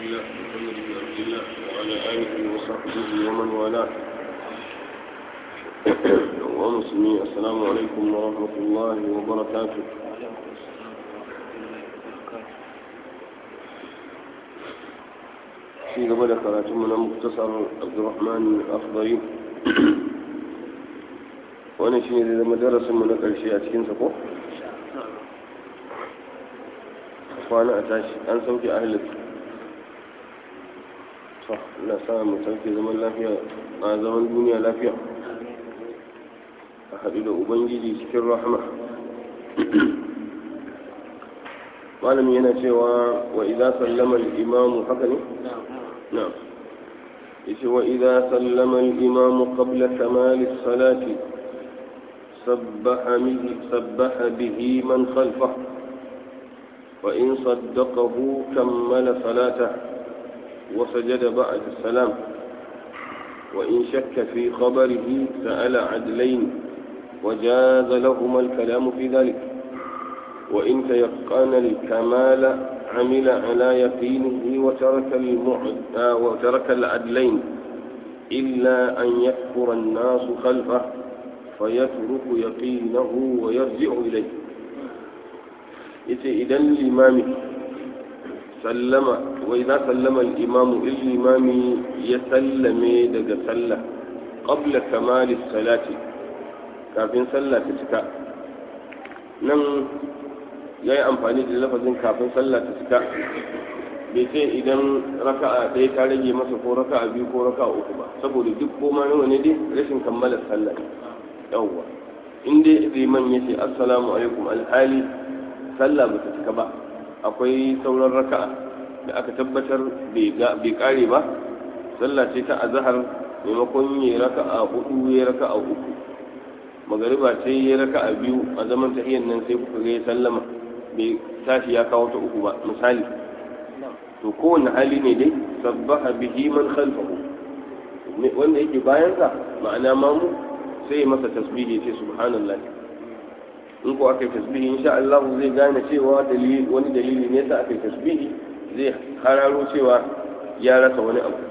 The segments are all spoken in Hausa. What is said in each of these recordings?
الله محمد بن عبد الله وعلى آله وصحبه ومن والاه ومسلمين السلام عليكم ورحمة الله وبركاته في قبل قراتمنا مختصر عبد الرحمن الأخضري wani shi ne zama darasinmu na ƙarshe a cikinsa ko? kwana a tashi an sauke ahalis to na sa mu sauke zaman lafiya a zaman duniya lafiya a haɗu da ubangiji cikin rahama malami yana cewa wa idza sallama al-imamu haka ne na'am yace wa idza sallama al-imamu qabla kamal as-salati سبح به, سبح به من خلفه وإن صدقه كمل صلاته وسجد بعد السلام وإن شك في خبره سأل عدلين وجاز لهما الكلام في ذلك وإن تيقن الكمال عمل على يقينه وترك, المعد وترك العدلين إلا أن يكفر الناس خلفه فيترك يقينه ويرجع إليه yace idan limami sallama wa idza sallama al-imam al-imami ya sallame daga sallah qabla kamali salati kafin sallah ta cika nan yayi amfani da lafazin kafin sallah ta cika bai ce idan raka'a ɗaya ta rage masa ko raka'a biyu ko raka'a uku ba saboda duk koma nawa ne dai rashin kammala sallah yawwa in dai liman ya ce assalamu alaikum alhali sallah ba ta cika ba akwai sauran raka'a da aka tabbatar bai kare ba sallah ce ta azhar maimakon ya raka'a hudu ya raka'a uku magariba ce ya raka'a biyu a zaman tahiyyar nan sai kuka ga sallama bai tashi ya kawo ta uku ba misali to kowane hali ne dai sabbaha bihi man khalfahu wanda yake bayansa ma'ana mamu sai masa tasbihi ce subhanallah in ko aka yi tasbihi insha Allah zai gane cewa dalili wani dalili ne sa aka yi tasbihi zai hararo cewa ya rasa wani abu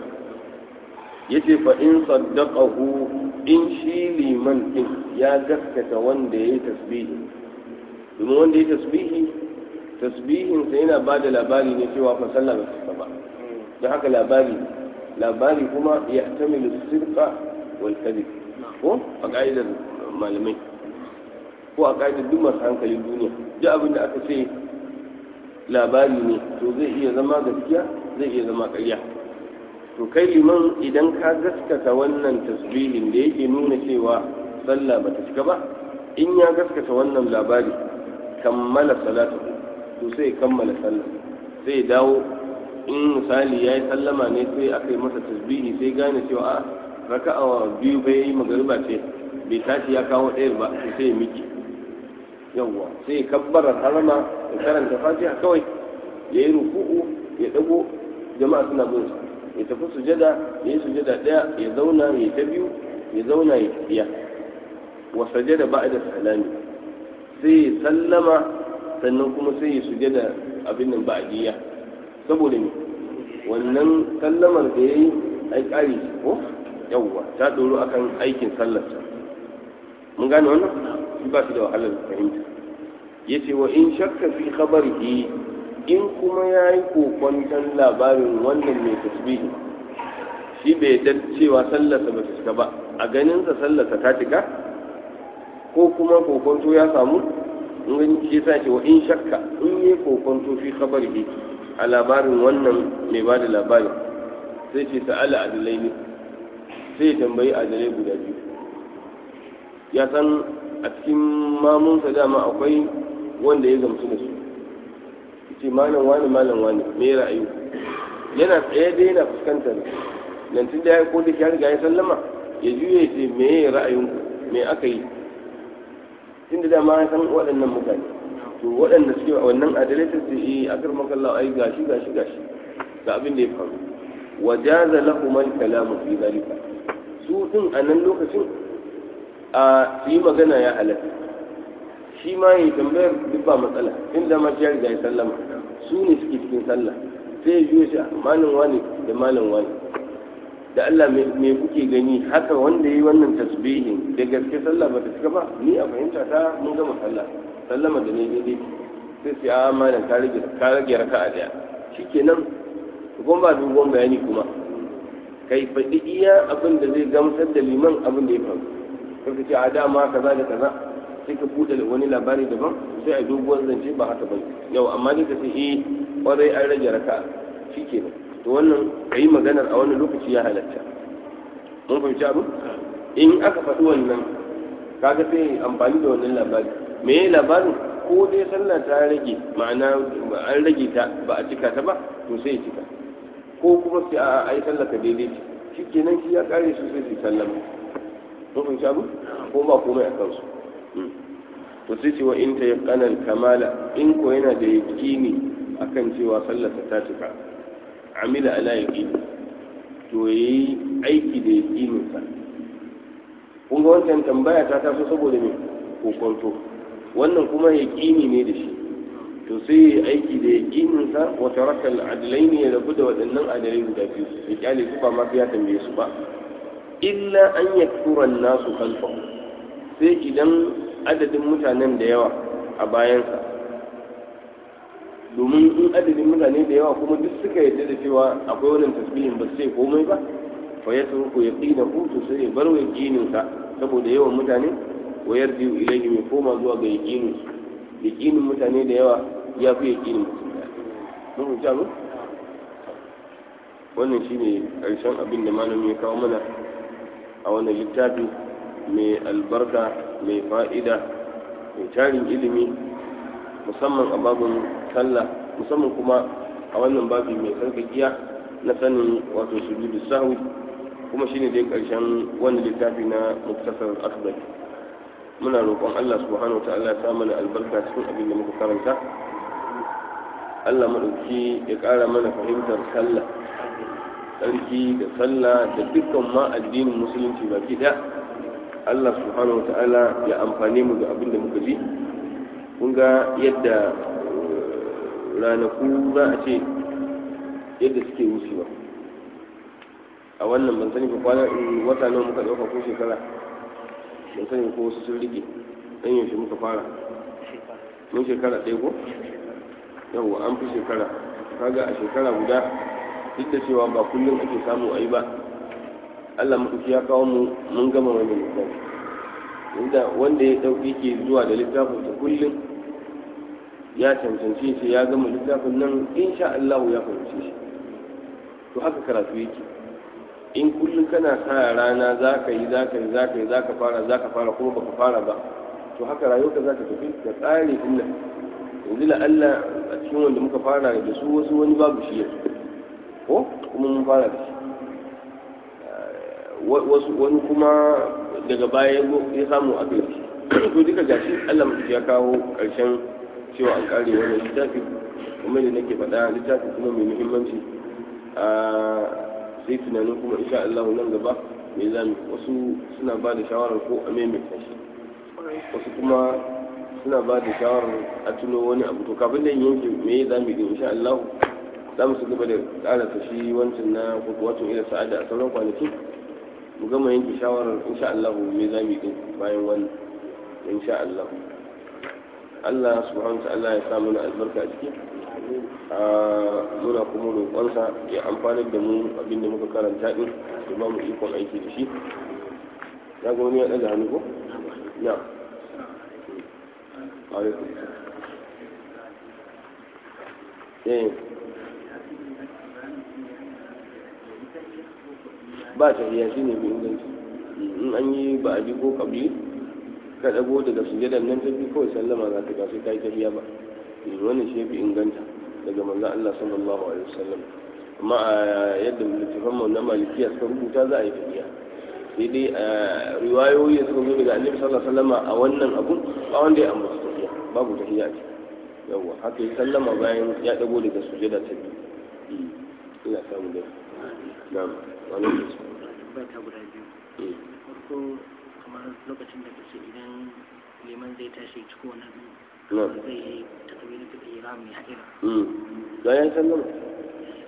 yace fa in saddaqahu in shi liman din ya gaskata wanda yayi tasbihi domin wanda yayi tasbihi tasbihin sa yana bada labari ne cewa fa sallah ba ta ba don haka labari labari kuma ya tamilu sirqa wal kadhib ko a ƙa'idar malamai ko a ƙa'idar duk masu hankalin duniya duk abin da aka ce labari ne to zai iya zama gaskiya zai iya zama ƙarya to kai liman idan ka gaskata wannan tasbihin da yake nuna cewa sallah ba ta cika ba in ya gaskata wannan labari kammala salatu to sai kammala sallah sai dawo in misali ya yi sallama ne sai aka yi masa tasbihi sai gane cewa a raka'a biyu bai yi magariba ce bai tashi ya kawo ɗaya ba sai ya miki yawwa sai ya kabbarar harama ya karanta fatiha kawai ya yi ruku'u ya dago jama'a suna bin sa ya tafi sujada ya yi sujada ɗaya ya zauna ya ta biyu ya zauna ya tafiya wa sajada ba'da salami sai ya sallama sannan kuma sai ya sujada abin nan ba'diyya saboda me wannan sallamar da yayi ai ƙari ko yawwa ta doro akan aikin sallarsa mun gane wannan shi ba shi da wahalar fahimta yace wa in shakka fi khabarihi in kuma yayi kokwantan labarin wannan mai tasbihi shi bai yadda cewa sallarsa ba ta cika ba a ganin sa sallarsa ta cika ko kuma kokonto ya samu in gani shi yasa ce wa in shakka in yayi kokonto fi khabarihi a labarin wannan mai bada labarin sai ce sa'ala adlaini sai ya tambayi adalai guda biyu ya san a cikin mamunsa dama akwai wanda ya gamsu da su ce malam wani malam wani me ra'ayi yana tsaye da yana fuskantar nan tun da ya ko da ya riga ya sallama ya juye ce me ra'ayin me aka yi tun da dama ya san waɗannan mutane to waɗanda suke wannan adalai ta ce eh akar makalla ai gashi gashi gashi ga abin da ya faru wajaza lahum al-kalamu fi zalika su din a nan lokacin a su yi magana ya halatta shi ma yi tambayar duk ba matsala inda ma shi ya riga ya sallama su ne suke cikin sallah sai ya juya shi malam wani da malam wani da Allah me kuke gani haka wanda yi wannan tasbihin da gaske sallah ba ta cika ba ni a fahimta ta mun gama sallah sallama da ne daidai sai sai a malam ka rage ka rage raka'a daya shikenan kuma ba dogon bayani kuma kai faɗi iya abin da zai gamsar da liman abin da ya faru kai ka ce a dama kaza da kaza sai ka buɗe wani labari daban sai a doguwar zance ba haka ba yau amma ni ka ce eh kwarai an rage raka'a shikenan to wannan ka yi maganar a wani lokaci ya halatta mun fahimci abu in aka faɗi wannan kaga sai amfani da wannan labari me ya labarin ko dai sallah ta rage ma'ana an rage ta ba a cika ta ba to sai ya cika ko kuma sai a ai sallah ka daidai ce shi kenan shi ya kare su sai su sallama mun fahimci abu ko ba komai a kansu to sai ce wa in ta yaqana kamala in ko yana da yaqini akan cewa sallarsa ta cika amila ala yaqini to yayi aiki da yaqininsa kun ga wancan tambaya ta taso saboda me kokonto wannan kuma yaqini ne da shi to sai yayi aiki da yaqininsa wa taraka al-adlaini ya rabu da waɗannan adalai guda biyu ya kyale su ba ma ya tambaye su ba illa an yaktura an-nasu khalfahu sai idan adadin mutanen da yawa a bayansa domin in adadin mutane da yawa kuma duk suka yarda da cewa akwai wannan tasbihin ba sai komai ba fa ya turku ya qina hutu sai ya bar wa yaqinin sa saboda yawan mutane wa yarji ilayhi mai koma zuwa ga yaqinin yaqinin mutane da yawa ya fi yaqinin mutum mun ta mu wannan shine karshen abin da malami ya kawo mana a wannan littafi mai albarka mai fa'ida mai tarin ilimi musamman a babin sallah musamman kuma a wannan babi mai sarkakiya na sanin wato sujudu sahwi kuma shine dai karshen wannan littafi na muktasar akbar muna roƙon Allah subhanahu wa ta'ala ya sa mana albarka cikin abin da muka karanta Allah madauki ya ƙara mana fahimtar sallah sarki da sallah da dukkan ma addinin musulunci baki ɗaya Allah subhanahu wa ta'ala ya amfane mu da abin da muka ji kun ga yadda ranaku za a ce yadda suke wucewa a wannan ban sani ko kwana wata nawa muka ɗauka ko shekara ban sani ko wasu sun rike ɗan yaushe muka fara mun shekara ɗaya ko yawwa an fi shekara kaga a shekara guda duk da cewa ba kullum ake samu a yi ba Allah maɗauki ya kawo mu mun gama wannan littafi inda wanda ya ɗauki ke zuwa da littafin ta kullum ya cancanci shi ya gama littafin nan insha Allah ya fahimci shi to haka karatu yake in kullum kana sa rana za ka yi za ka yi za ka yi za ka fara za ka fara kuma baka fara ba to haka rayuwarka za ta tafi da tsari inda yanzu la Allah a cikin wanda muka fara da su wasu wani babu shi yanzu ko kuma mun fara da shi wasu wani kuma daga baya ya samu a kai to duka gashi Allah mutum ya kawo ƙarshen cewa an kare wannan littafi kuma da nake faɗa littafi kuma mai muhimmanci a sai tunanin kuma insha Allah nan gaba me zamu wasu suna ba da shawarar ko a maimaita shi wasu kuma suna ba da shawarar a tuno wani abu to kafin da yanke me za mu yi insha Allah za mu su gaba da ƙara shi wancan na wato ila sa'ada a sauran kwanaki mu gama yanke shawarar insha Allah me za mu yi bayan wannan insha Allah Allah subhanahu wa ta'ala ya sa mana albarka a ciki muna kuma roƙonsa ya amfanar da mu abinda muka karanta din da ba mu ikon aiki da shi ya ga wani ya ɗaga hannu ko ya alaikum eh ba ta iya shi ne mai inganci in an yi ba a ji ko kabli ka dago daga sujadar nan ta bi kawai sallama za ta sai ka yi tafiya ba wannan shi fi inganta daga manzon Allah sallallahu alaihi wasallam amma a yadda littafan mu na malikiya suka rubuta za a yi tafiya sai dai a riwayoyi da suka zo daga annabi sallallahu alaihi wasallam a wannan abun ba wanda ya ambata tafiya babu tafiya ce yawa haka yi sallama bayan ya dago daga sujada ta biyu ina samu da na'am wannan ba ta guda biyu farko kamar lokacin da kace idan liman zai tashi ciko wani abu zai yi takabiratul ihram ya haɗira bayan sallama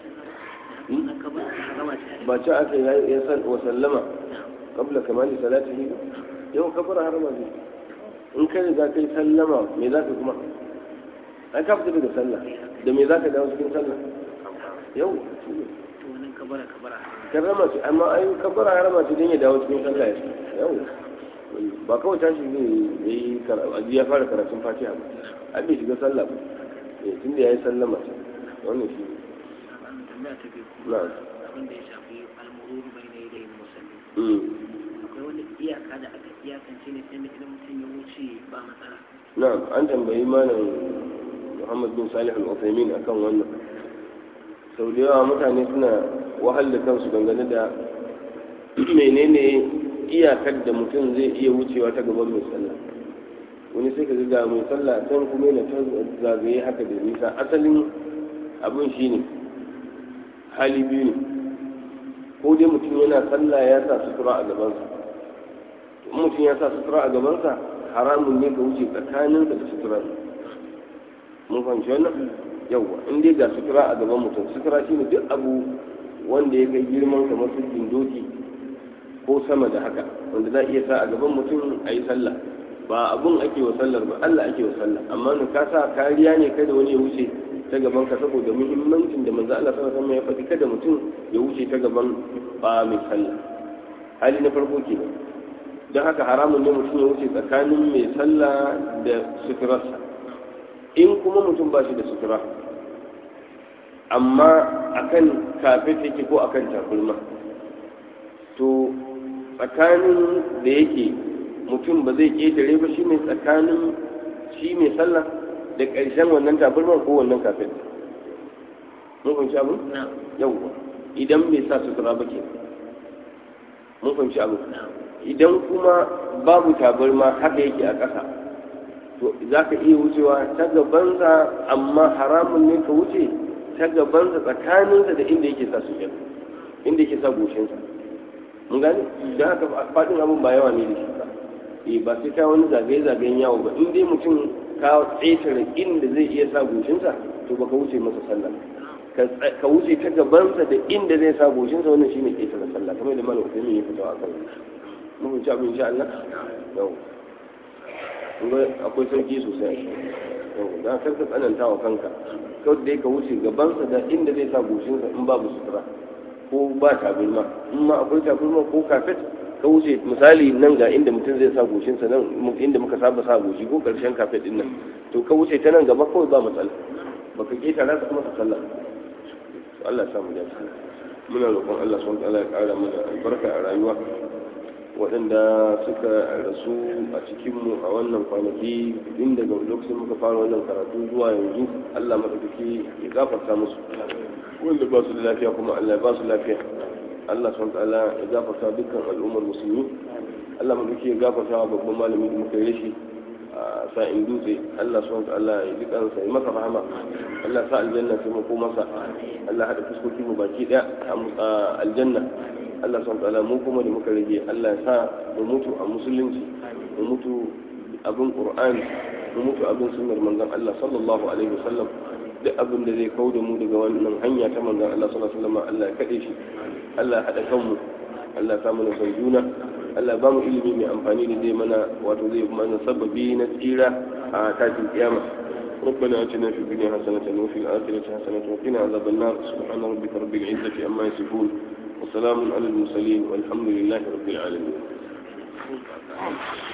ba ci aka yi ya san wa sallama qabla kamali salatihi yau kabara harama ne in kai riga kai sallama me za ka kuma ai ka fita daga sallah da me za ka dawo cikin sallah yau to wannan kabara kabara karama ce amma ai kabara harama ce don ya dawo cikin sallah ya yau ba kawai tashi zai yi aji ya fara karatun fatiha ba ai bai shiga sallah ba eh tunda ya yi sallama ce wannan shi ne an tambaya ta biyu na abin da ya shafi almururu bai na yadayin musalli mm. akwai wani iyaka da aka iyakance ne sai idan mutum ya wuce ba matsala na'am an tambayi malam Muhammad bin Salih al-Uthaymeen akan wannan sau da yawa mutane suna wahal da kansu dangane da menene iyakar da mutum zai iya wucewa ta gaban mai sallah wani sai ka ga mai sallah can kuma yana ta zagaye haka da nisa asalin abin shine hali biyu ne ko dai mutum yana sallah ya sa sutura a gabansa in mutum ya sa sutura a gabansa haramun ne ka wuce tsakaninsa da sutura mun fahimci wannan yawwa in dai ga sutura a gaban mutum sutura shine duk abu wanda ya kai girman kamar sirrin doki ko sama da haka wanda za a iya sa a gaban mutum a yi sallah ba abun ake wa sallar ba Allah ake wa sallah amma nu ka sa kariya ne kada wani ya wuce ta gaban ka saboda muhimmancin da manzo Allah sallallahu alaihi wasallam ya faɗi kada mutum ya wuce ta gaban ba mai sallah hali na farko kenan don haka haramun ne mutum ya wuce tsakanin mai sallah da suturarsa in kuma mutum ba shi da sutura amma akan kafet yake ko akan takulma to tsakanin da yake mutum ba zai ƙetare ba shi ne tsakanin shi mai sallah da ƙarshen wannan tabarmar ko wannan kafin mun fahimci abu na yawwa idan bai sa sutura ba ke mun fahimci abu na idan kuma babu tabarma haka yake a ƙasa to za ka iya wucewa ta gabansa amma haramun ne ka wuce ta gabansa tsakaninsa da inda yake sa sujjada inda yake sa goshinsa mun gane don haka faɗin abin ba yawa ne da shi ba eh ba sai ka wani zagaye-zagayen yawo ba in dai mutum ka tsetare inda zai iya sa goshinsa to baka wuce masa sallah ka tsa- ka wuce ta gabansa da inda zai sa goshinsa wannan shine ƙetare sallah kamar da malam Usaimin ya fito a kan mun fahimci abin insha Allah yau kun ga akwai sauki sosai yau dan kar ka tsananta wa kanka kawai dai ka wuce gabansa da inda zai sa goshinsa in babu sutura ko ba tabarma in ma akwai tabarma ko kafet ka wuce misali nan ga inda mutum zai sa goshinsa nan mu- inda muka saba sa goshi ko karshen kafet din nan to ka wuce ta nan gaba kawai ba matsala baka ketara ka kuma ka sallah to Allah ya samu dace muna roƙon Allah subhanahu wa ta'ala ya ƙara mana albarka a rayuwa waɗanda suka rasu a cikinmu a wannan kwanaki tun daga lokacin muka fara wannan karatu zuwa yanzu Allah maɗaukaki ya gafarta musu wanda ba su da lafiya kuma Allah ya ba su lafiya Allah subhanahu ta'ala ya gafarta dukkan al'ummar musulmi Allah maɗaukaki ya gafarta wa babban malami da muka yi rashi a sa'in dutse Allah subhanahu ta'ala ya ji kansa ya masa rahama Allah sa aljanna sai mako masa Allah haɗa fuskokin mu baki ɗaya a aljanna Allah son ta'ala mu kuma da muka rage Allah ya sa mu mutu a musulunci mu mutu abin qur'ani mu mutu abin sunnar manzon Allah sallallahu alaihi wasallam duk abin da zai kauda mu daga wannan hanya ta manzon Allah sallallahu alaihi wasallam Allah ya kade shi Allah ya hada kanmu Allah ya sa mana son juna Allah ba mu ilimi mai amfani da zai mana wato zai mana sababi na tsira a tashin kiyama ربنا اتنا في الدنيا حسنة وفي الآخرة حسنة وقنا عذاب النار سبحان ربك رب العزة عما يصفون وسلام على المرسلين والحمد لله رب العالمين